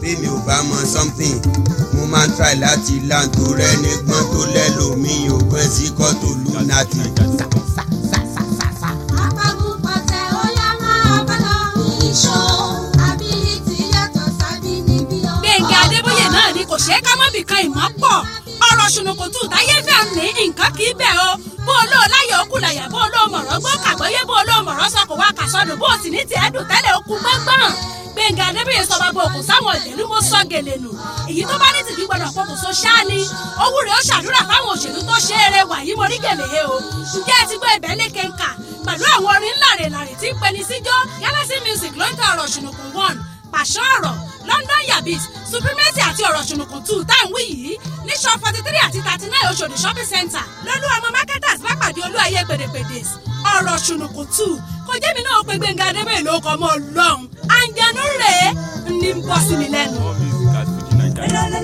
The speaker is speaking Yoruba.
bí mi ò bá mọ something mo máa ń try láti land tó rẹ nígbọ́n tó lẹ́lòmíì ò gbọ́n sí kọ́tò lunati. Apagun pàtẹ ó yá máa bá lọ. Ìṣó ability yàtọ̀ sábì níbí o. gbẹ̀ngà adébóyè náà ni kò ṣeé ká mọ́ bìkan ìmọ̀ pọ̀ ọ̀rọ̀ ṣùnùkùtù táyé fẹ́ ní nǹkan kì í bẹ̀ o bó o lóò láyọ̀ okùn làyà bó o lóò mọ̀rọ̀ gbọ́ kàgbọ́yé bó o lóò mọ̀rọ̀ sọ kò wá kàsọ́dún bó o sì ní tiẹ̀ dùn tẹ́lẹ̀ okùn gbọ́ngbọ́n gbẹ̀ngà adébóyè sọ bàbá òkú sáwọn ìdèlú mo sọ gèlè nù èyí tó bá ní tìbí gbọdọ̀ pokùnso ṣáá ni owó rẹ̀ ó ṣàdúrà fáwọn òṣèlú tó ṣe eré wàyí mo rí gèlè he o ǹjẹ́ ẹ ti gbọ́ ibẹ̀ lékè ń kà pẹ̀lú àwọn orin ńláre-làrè tí ń peni síjọ́ galaxy music ló ń tẹ ọ̀rọ̀ ṣùnùkùn one pàṣọ ọ̀rọ̀ london yabis supremacy àti ọ̀rọ̀ ṣùnùkùn two táwọn wí yìí ní shop forty three àti thirty nine oṣòdì shopping center lọ́lú ọmọ marketers bá pàdé olú ayé pèdèpèdè ọ̀rọ̀ ṣùnùkùn two kò jẹ́ mi náà pé gbẹ̀ngà adébẹ̀ ló kọ́ mọ́ lọ́hùn àǹjẹ̀nú rèé ní ń bọ́ sí mi lẹ́nu. More music at Fuji Nigeria.